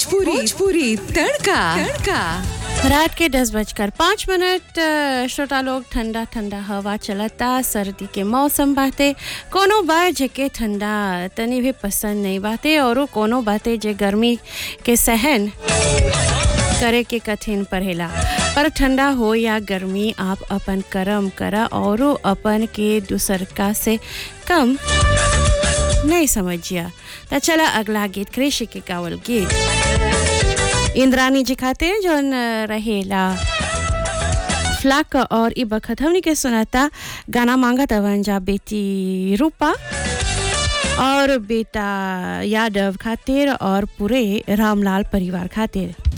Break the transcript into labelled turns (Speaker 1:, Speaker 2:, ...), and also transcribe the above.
Speaker 1: भोजपुरी भोजपुरी तड़का तड़का
Speaker 2: रात के दस बजकर पाँच मिनट अ, श्रोता लोग ठंडा ठंडा हवा चलता सर्दी के मौसम बाते कोनो बार जेके ठंडा तनी भी पसंद नहीं बाते और कोनो बाते जे गर्मी के सहन करे के कठिन पड़ेला पर ठंडा हो या गर्मी आप अपन कर्म करा और अपन के दूसर का से कम नहीं समझिया तो चला अगला गीत कृषि के कावल गीत इंद्रानी जी खातिर जौन अ, रहेला फ्लाक और ई बखत हमनी के सुनाता गाना मांगा तवन जा बेटी रूपा और बेटा यादव खातिर और पूरे रामलाल परिवार खातिर